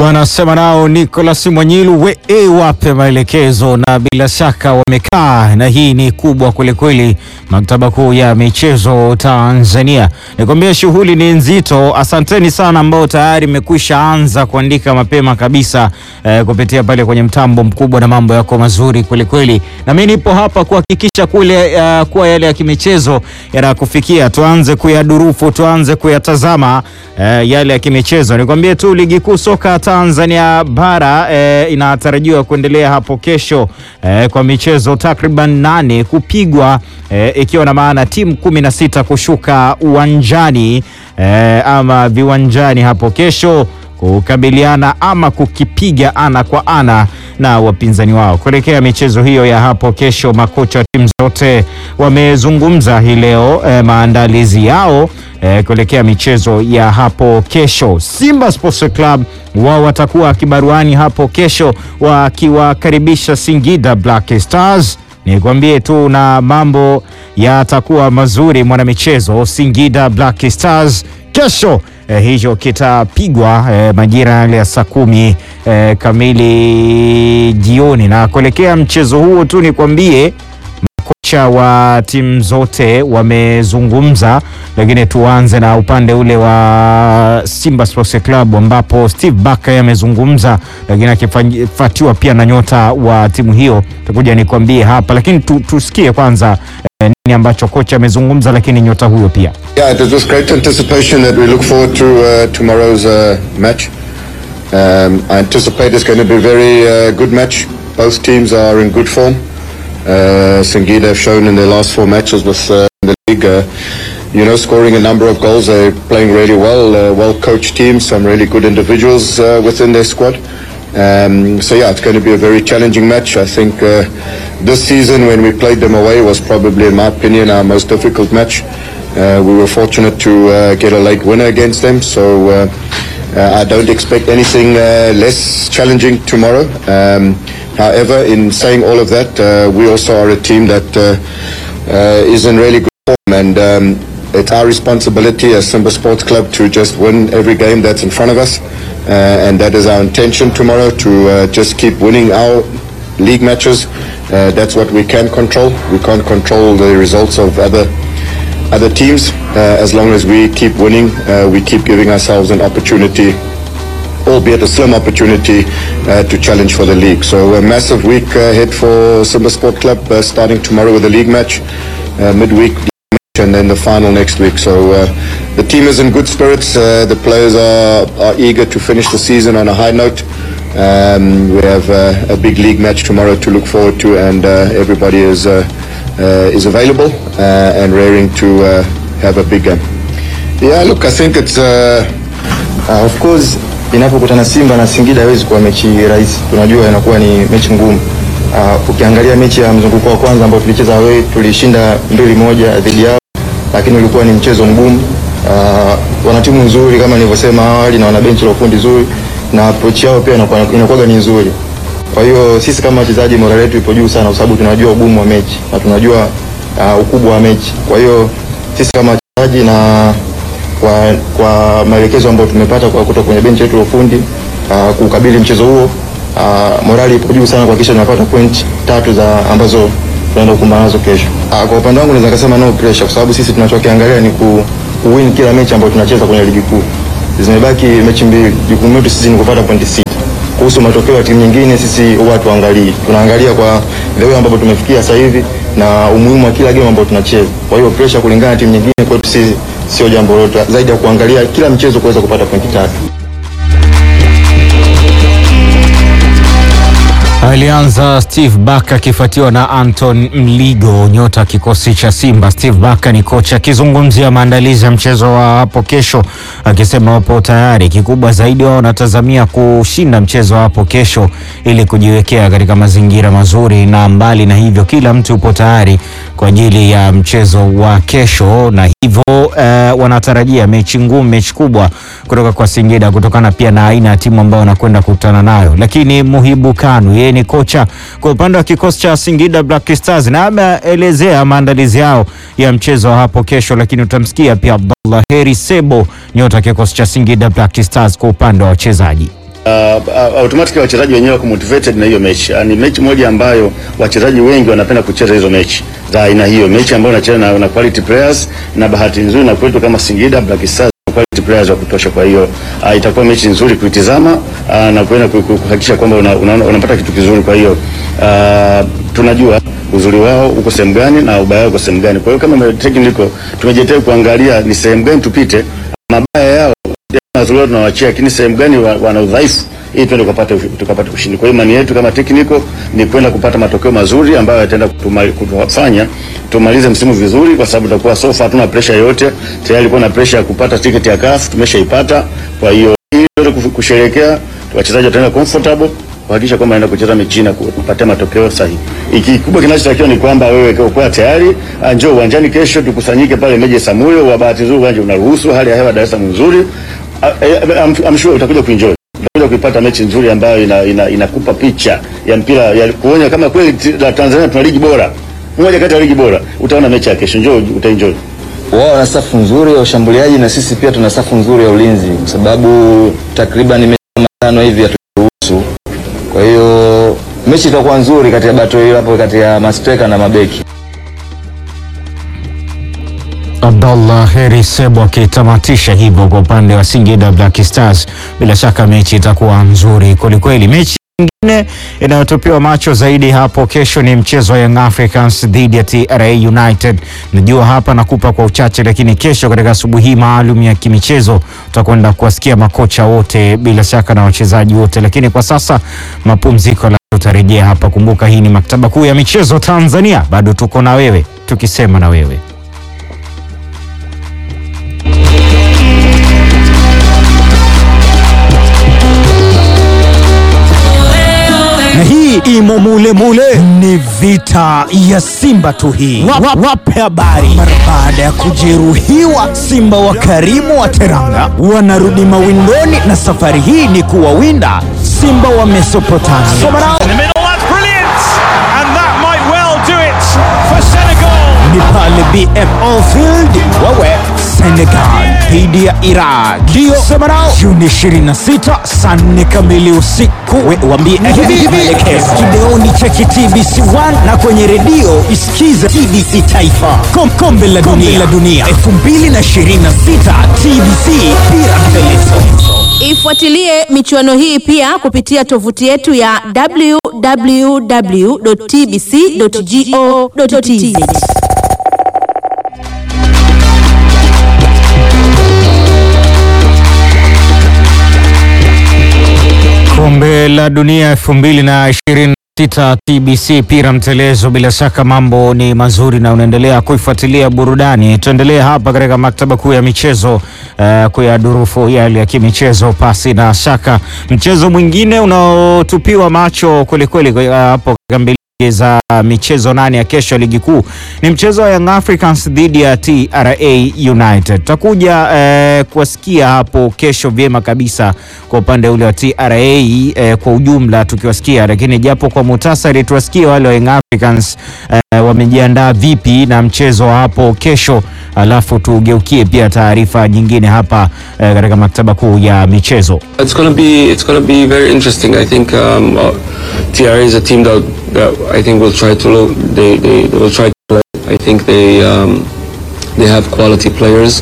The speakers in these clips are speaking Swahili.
wanasema nao Nicolas Mwanyilu we e, wape maelekezo, na bila shaka wamekaa, na hii ni kubwa kwelikweli. Maktaba kuu ya michezo Tanzania, nikwambia shughuli ni nzito. Asanteni sana ambao tayari mmekwisha anza kuandika mapema kabisa eh, kupitia pale kwenye mtambo mkubwa, na mambo yako mazuri kwelikweli, na mimi nipo hapa kuhakikisha kule uh, kuwa yale ya kimichezo yanakufikia, tuanze kuyadurufu, tuanze kuyatazama eh, yale ya kimichezo. Nikwambie tu ligi kuu soka Tanzania bara eh, inatarajiwa kuendelea hapo kesho eh, kwa michezo takriban nane kupigwa eh, ikiwa na maana timu kumi na sita kushuka uwanjani eh, ama viwanjani hapo kesho kukabiliana ama kukipiga ana kwa ana na wapinzani wao kuelekea michezo hiyo ya hapo kesho. Makocha wa timu zote wamezungumza hii leo eh, maandalizi yao eh, kuelekea michezo ya hapo kesho. Simba Sports Club wao watakuwa kibaruani hapo kesho wakiwakaribisha Singida Black Stars. Nikwambie tu na mambo yatakuwa mazuri mwanamichezo. Singida Black Stars kesho eh, hicho kitapigwa eh, majira yale ya saa kumi eh, kamili jioni, na kuelekea mchezo huo tu nikwambie makocha wa timu zote wamezungumza, lakini tuanze na upande ule wa Simba Sports Club ambapo Steve Barker amezungumza, lakini akifuatiwa pia na nyota wa timu hiyo, takuja nikwambie hapa, lakini tu, tusikie kwanza eh, nini ambacho kocha amezungumza, lakini nyota huyo pia Yeah, it was great anticipation that we look forward to uh, tomorrow's uh, match. Um, I anticipate it's going to be a very uh, good match. Both teams are in good form. Uh, Singida have shown in their last four matches with uh, the league, uh, you know, scoring a number of goals. They're playing really well, uh, well-coached team, some really good individuals uh, within their squad. Um, so yeah, it's going to be a very challenging match. I think uh, this season when we played them away was probably, in my opinion, our most difficult match. Uh, we were fortunate to uh, get a late winner against them, so uh, uh, I don't expect anything uh, less challenging tomorrow. Um, however, in saying all of that, uh, we also are a team that uh, uh, is in really good form, and um, it's our responsibility as Simba Sports Club to just win every game that's in front of us, uh, and that is our intention tomorrow to uh, just keep winning our league matches. Uh, that's what we can control. We can't control the results of other other teams. Uh, as long as we keep winning, uh, we keep giving ourselves an opportunity, albeit a slim opportunity, uh, to challenge for the league. So a massive week uh, ahead for Simba Sport Club, uh, starting tomorrow with a league match, uh, midweek league match, and then the final next week. So uh, the team is in good spirits. Uh, the players are, are eager to finish the season on a high note. Um, we have uh, a big league match tomorrow to look forward to, and uh, everybody is uh, uh, is available uh, and raring to uh, have a big game. Yeah, look, I think it's uh, Uh, of course inapokutana Simba na Singida haiwezi kuwa mechi rahisi. Tunajua inakuwa ni mechi ngumu. Uh, ukiangalia mechi ya mzunguko wa kwanza ambao tulicheza away tulishinda mbili moja dhidi yao, lakini ulikuwa ni mchezo mgumu. Uh, wana timu nzuri kama nilivyosema awali na wana benchi la ufundi zuri na approach yao pia inakuwa inakuwa ni nzuri. Kwa hiyo sisi kama wachezaji morale yetu ipo juu sana, kwa sababu tunajua ugumu wa mechi na tunajua uh, ukubwa wa mechi. Kwa hiyo sisi kama wachezaji na kwa, kwa maelekezo ambayo tumepata kwa kutoka kwenye benchi letu la ufundi uh, kukabili mchezo huo uh, morali ipo juu sana kuhakikisha tunapata point tatu za ambazo tunaenda kukumbana nazo kesho. Uh, kwa upande wangu naweza kusema no pressure, kwa sababu sisi tunachokiangalia ni ku, kuwin kila mechi ambayo tunacheza kwenye ligi kuu. Zimebaki mechi mbili, jukumu letu sisi ni kupata pointi sita. Kuhusu matokeo ya timu nyingine, sisi huwa tuangalii, tunaangalia kwa the way ambapo tumefikia sasa hivi na umuhimu wa kila game ambayo tunacheza. Kwa hiyo pressure kulingana na timu nyingine kwetu sisi sio jambo lolote zaidi ya kuangalia kila mchezo kuweza kupata pointi tatu. Alianza Steve Barker akifuatiwa na Anton Mligo, nyota kikosi cha Simba. Steve Barker ni kocha akizungumzia maandalizi ya mchezo wa hapo kesho, akisema wapo tayari. Kikubwa zaidi wao wanatazamia kushinda mchezo wa hapo kesho ili kujiwekea katika mazingira mazuri, na mbali na hivyo, kila mtu yupo tayari kwa ajili ya mchezo wa kesho, na hivyo eh, wanatarajia mechi ngumu, mechi kubwa kutoka kwa Singida kutokana pia na aina ya timu ambayo wanakwenda kukutana nayo, lakini Muhibu Kanu yeye ni kocha kwa upande wa kikosi cha Singida Black Stars na ameelezea maandalizi yao ya mchezo wa hapo kesho, lakini utamsikia pia Abdallah Heri Sebo, nyota kikosi cha Singida Black Stars kwa upande wa wachezaji. uh, automatically wachezaji wenyewe wako motivated na hiyo mechi. Uh, ni mechi moja ambayo wachezaji wengi wanapenda kucheza hizo mechi za aina hiyo, mechi ambayo unacheza na, na quality players, na bahati nzuri na kwetu kama Singida Black Stars quality players wa kutosha. Kwa hiyo uh, itakuwa mechi nzuri kuitizama uh, na kuenda ku- ku- kuhakikisha kwamba una, una, unapata kitu kizuri. Kwa hiyo uh, tunajua uzuri wao uko sehemu gani na ubaya wao uko sehemu gani. Kwa hiyo kama technical tumejitea kuangalia ni sehemu gani tupite, mabaya yao mazuri tunawachia, lakini sehemu gani wa- wana udhaifu ili tuende tukapate tukapate ushindi. Kwa hiyo imani yetu kama technical ni kwenda kupata matokeo mazuri ambayo yataenda kutuma- kutufanya tumalize msimu vizuri, kwa sababu tutakuwa so far hatuna pressure yoyote. Tayari ilikuwa na pressure ya kupata tiketi ya CAF tumeshaipata. Kwa hiyo ili tuweze kufu- kusherehekea, wachezaji wataenda comfortable kuhakikisha kwamba anaenda kucheza mechi na kupatia matokeo sahihi. Ikikubwa kinachotakiwa ni kwamba wewe kuwa tayari, ah, njoo uwanjani kesho, tukusanyike pale Meja Samuyo. Wa bahati nzuri uwanja unaruhusu, hali ya hewa Dar es Salaam nzuri. Ah, eh, I'm, I'm sure utakuja kuenjoy utakuja kuipata mechi nzuri ambayo ina, ina, inakupa picha ya mpira ya kuonya kama kweli ti- la Tanzania tuna ligi bora, moja kati ya ligi bora. Utaona mechi ya kesho, njoo utaenjoy. wao wana safu nzuri ya ushambuliaji na sisi pia tuna safu nzuri ya ulinzi, kwa sababu takriban mechi kama tano hivi haturuhusu. Kwa hiyo mechi itakuwa nzuri kati ya battle hiyo hapo kati ya mastreka na mabeki. Abdallah Heri Sebo akitamatisha hivyo kwa upande wa Singida Black Stars. Bila shaka mechi itakuwa nzuri kwelikweli. Mechi nyingine inayotupiwa macho zaidi hapo kesho ni mchezo wa Young Africans dhidi ya TRA United. Najua hapa nakupa kwa uchache, lakini kesho katika asubuhi hii maalum ya kimichezo utakwenda kuwasikia makocha wote bila shaka na wachezaji wote, lakini kwa sasa mapumziko, la tutarejea hapa. Kumbuka hii ni maktaba kuu ya michezo Tanzania, bado tuko na wewe tukisema na wewe. na hii imo mule mule, ni vita ya Simba tu hii. Wa- wa- Wape habari. Mara baada ya kujeruhiwa, Simba wa Karimu wa Teranga wanarudi mawindoni, na safari hii ni kuwawinda Simba wa Mesopotamia. Somarao In the middle, that's brilliant! And that might well do it for Senegal. ni pale BMO Field wawe Senegal dhidi ya Iraq, ndio Semarao, Juni 26 saa 4 kamili usiku. We wambie maelekezo kideoni cheki TBC 1 na kwenye redio isikize TBC Taifa. Kom, kombe la dunia, la dunia 2026 TBC pira mfelezo. Ifuatilie michuano hii pia kupitia tovuti yetu ya www.tbc.go.tz. Kombe la dunia 2026 TBC pira mtelezo. Bila shaka mambo ni mazuri na unaendelea kuifuatilia burudani. Tuendelee hapa katika maktaba kuu ya michezo uh, kuyadurufu yale ya kimichezo. Pasi na shaka, mchezo mwingine unaotupiwa macho kwelikweli uh, hapo katika mbili za michezo nane ya kesho ya ligi kuu ni mchezo wa Young Africans dhidi ya TRA United. Tutakuja eh, kuwasikia hapo kesho vyema kabisa kwa upande ule wa TRA eh, kwa ujumla tukiwasikia, lakini japo kwa muhtasari tuwasikie wale wa Young Africans eh, wamejiandaa vipi na mchezo wa hapo kesho, alafu tugeukie pia taarifa nyingine hapa eh, katika maktaba kuu ya michezo. It's gonna be it's gonna be very interesting. I think um, uh, TRA is a team that, that I think will try to lo- they, they, they will try to play. I think they um, they have quality players,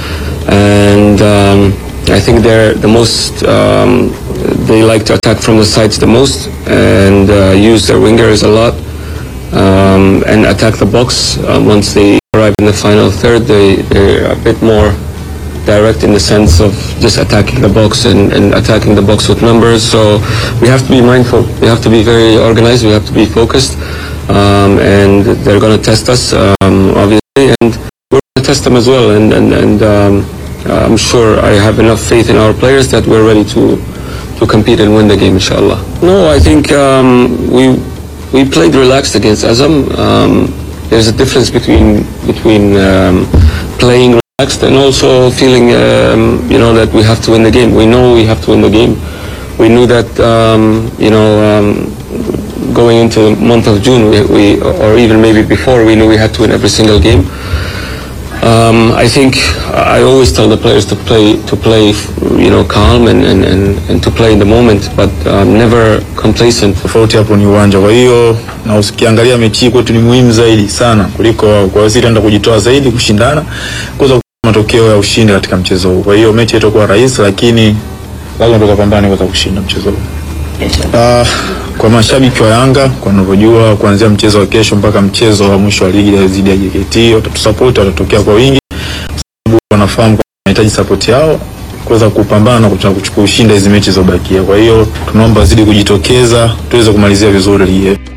and um, I think they're the most. Um, they like to attack from the sides the most and uh, use their wingers a lot um, and attack the box. Um, once they arrive in the final third, they they're a bit more direct in the sense of just attacking the box and, and attacking the box with numbers. So we have to be mindful. We have to be very organized. We have to be focused. Um, and they're going to test us, um, obviously, and we're going to test them as well. And, and, and um, I'm sure I have enough faith in our players that we're ready to to compete and win the game, inshallah. No, I think um, we we played relaxed against Azam. Um, there's a difference between between um, playing relaxed and also feeling um, you know that we have to win the game. We know we have to win the game. We knew that um, you know um, going into the month of June, we, we or even maybe before, we knew we had to win every single game. Um, I think I always tell the players to play to play, you know, calm and, and, and, and to play in the moment, but um, never complacent. tofauti hapo ni uwanja. Kwa hiyo na ukiangalia mechi hii kwetu ni muhimu zaidi sana kuliko wao. Kwa hiyo sisi tunaenda kujitoa zaidi, kushindana, kuweza kupata matokeo ya ushindi katika mchezo huu. Kwa hiyo mechi haitakuwa rahisi, lakini lazima tukapambane kuweza kushinda mchezo huu. Uh, kwa mashabiki wa Yanga kwa ninavyojua, kuanzia mchezo wa kesho mpaka mchezo wa mwisho wa ligi dhidi ya JKT watatusapoti, watatokea kwa wingi, kwa sababu wanafahamu kwamba wanahitaji sapoti yao kuweza kupambana na kutaka kuchukua ushinda hizi mechi zilizobakia. Kwa hiyo tunaomba wazidi kujitokeza tuweze kumalizia vizuri ligi yetu.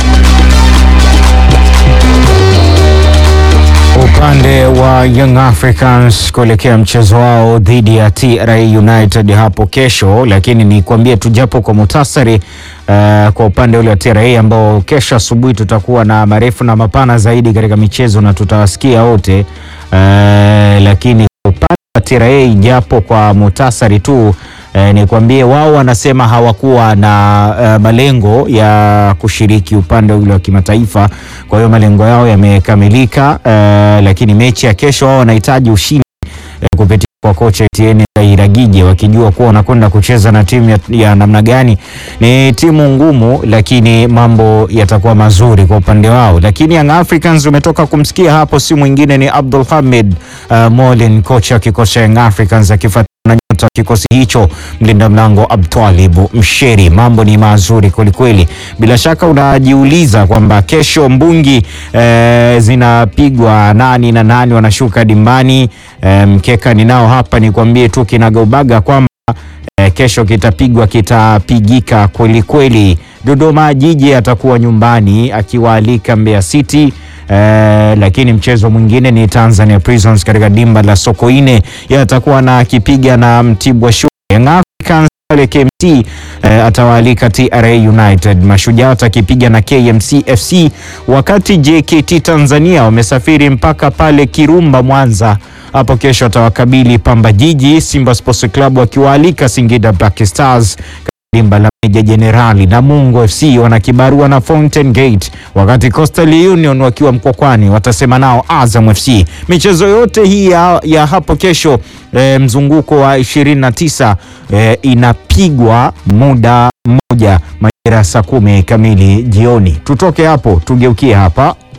Upande wa Young Africans kuelekea mchezo wao dhidi ya TRA United hapo kesho, lakini nikwambie tu japo kwa muhtasari uh, kwa upande ule wa TRA ambao kesho asubuhi tutakuwa na marefu na mapana zaidi katika michezo na tutawasikia wote uh, lakini kwa upande wa TRA japo kwa muhtasari tu Eh, nikwambie wao wanasema hawakuwa na eh, malengo ya kushiriki upande ule wa kimataifa. Kwa hiyo malengo yao yamekamilika, eh, lakini mechi ya kesho wao wanahitaji ushindi eh, kupitia kwa kocha Etienne Iragije, wakijua kuwa wanakwenda kucheza na timu ya, ya namna gani. Ni timu ngumu, lakini mambo yatakuwa mazuri kwa upande wao. Lakini Young Africans umetoka kumsikia hapo, si mwingine ni Abdul Hamid uh, Molin, kocha wa kikosi cha Young Africans akifuata na nyota wa kikosi hicho mlinda mlango Abtwalibu Msheri. Mambo ni mazuri kwelikweli. Bila shaka unajiuliza kwamba kesho mbungi eh, zinapigwa nani na nani wanashuka dimbani. Eh, mkeka ninao hapa, nikwambie tu kinagaubaga kwamba eh, kesho kitapigwa kitapigika kwelikweli. Dodoma Jiji atakuwa nyumbani akiwaalika Mbeya City. Eh, lakini mchezo mwingine ni Tanzania Prisons katika dimba la Sokoine, yeye atakuwa na akipiga na Mtibwa Sugar. Young Africans pale KMC eh, atawaalika TRA United. Mashujaa atakipiga na KMC FC, wakati JKT Tanzania wamesafiri mpaka pale Kirumba Mwanza hapo kesho atawakabili Pamba Jiji. Simba Sports Club wakiwaalika Singida Black Stars dimba la Meja Jenerali na Mungo FC wana kibarua na Fountain Gate, wakati Coastal Union wakiwa Mkwakwani watasema nao Azam FC. Michezo yote hii ya, ya hapo kesho e, mzunguko wa 29 e, inapigwa muda mmoja majira saa kumi kamili jioni. Tutoke hapo tugeukie hapa